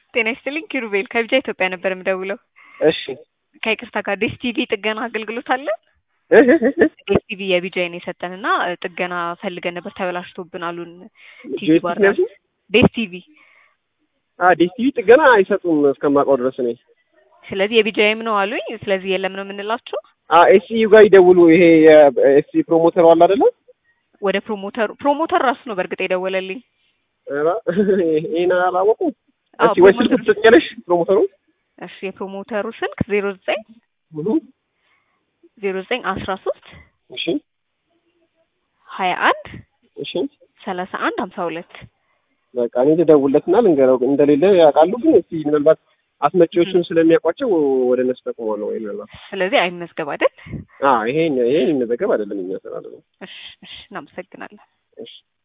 ጤና ይስጥልኝ ኪሩቤል ከቢጃ ኢትዮጵያ ነበር የምደውለው። እሺ ከይቅርታ ጋር ዴስ ቲቪ ጥገና አገልግሎት አለ? እህ እህ እህ ዴስ ቲቪ የቢጃይን የሰጠን እና ጥገና ፈልገን ነበር ተበላሽቶብን አሉን። ቲቪ ጆይስቲክ ባር ነው ያልሽኝ? ዴስ ቲቪ። አ ዲስ ቲቪ ጥገና አይሰጡም እስከማውቀው ድረስ እኔ። ስለዚህ የቢጃይም ነው አሉኝ። ስለዚህ የለም ነው የምንላቸው። አ ኤስሲዩ ጋር ይደውሉ። ይሄ የኤስሲ ፕሮሞተሩ አለ አይደለ? ወደ ፕሮሞተሩ ፕሮሞተር ራሱ ነው በእርግጥ የደወለልኝ። ኧረ ይሄን አላወቁም። አዎ፣ እስኪ ወይ ስልክ ፕሮሞተሩ- ትሰጪያለሽ ፕሮሞተሩ? እሺ የፕሮሞተሩ ስልክ ዜሮ ዘጠኝ እሁ ዜሮ ዘጠኝ አስራ ሶስት እሺ ሀያ አንድ እሺ ሰላሳ አንድ ሀምሳ ሁለት በቃ እኔ ልደውልለትና ልንገረው እንደሌለ ያውቃሉ። ግን እስኪ ምናልባት አስመጪዎቹን ስለሚያውቋቸው ወደ እነሱ ጠቁመዋለሁ ወይ ምናልባት ስለዚህ አይመዝገብ አይደል? አ ይሄ ይሄ የሚመዘገብ አይደለም እኛ ስራ አይደለም። እሺ እሺ እናመሰግናለን። እሺ